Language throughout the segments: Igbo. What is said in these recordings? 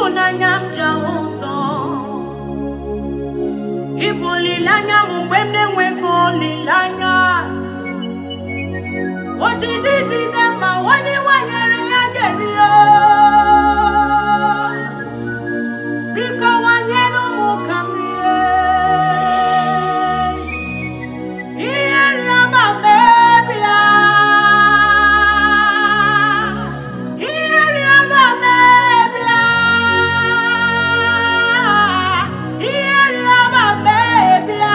ịhụnanya m ji ahụ ụzọ ịbụ olileanya m mgbe m na-enweghị olileanya ojiji jide ma onye nwanyere ya ga-eri ya. biko nwanyere ụmụ ka m rie ihe rịọba mebia ihe rịọba mebia ihe rịọba mebia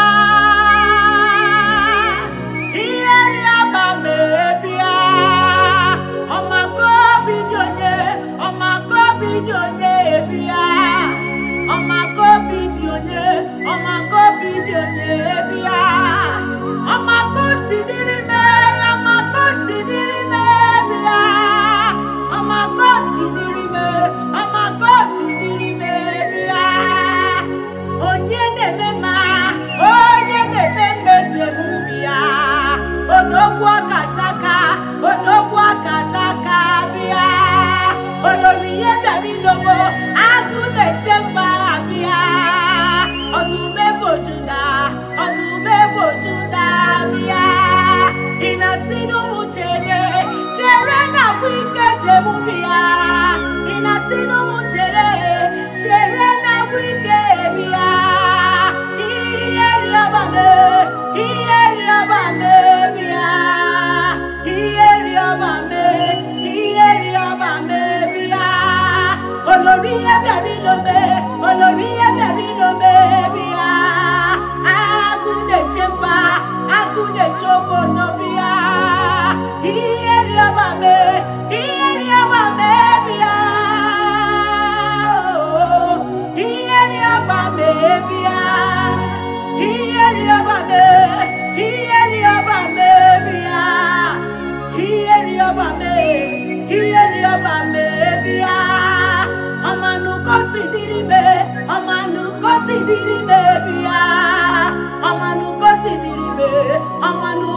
ihe rịọba mebia ọmakaobi dị onye ọmakaobi dị onye bịa ọmakaobi dị onye ọmakaobi dị onye bịa ọmakosi dịrị me ọmakosi dịrị me bịa ọmakosi dịrị me ọmakosi dịrị me bịa onye na-eme ma onye na-eme mmezi emubi ya odogwu akataka odogwu akataka bịa olori ihe bịara ilogo agụ na-eche mba bịa ọdụmegbo juda ọdụmegbo juda bịa ị na-asị n'ụmụ chere chere na agwụ ike zemubi ya ị na-asị n'ụmụ chere chere na agwụ ike bịa ihe rịọba me ihe rịọba me bịa ihe rịọba me ihe rịọba me bịa olórí ẹbẹ̀rí lóme olórí ẹbẹ̀rí lóme bíyà agúnlẹ̀ jẹ́mbà agúnlẹ̀ jókòó tó bíyà iye rí ọba mi iye rí ọba mi bíyà iye rí ọba mi bíyà iye rí ọba mi iye rí ọba mi bíyà iye rí ọba mi iye rí ọba mi bíyà ọmọnù kò sì dírí me ọmọnù kò sì dírí me bíyà ọmọnù kò sì dírí me ọmọnù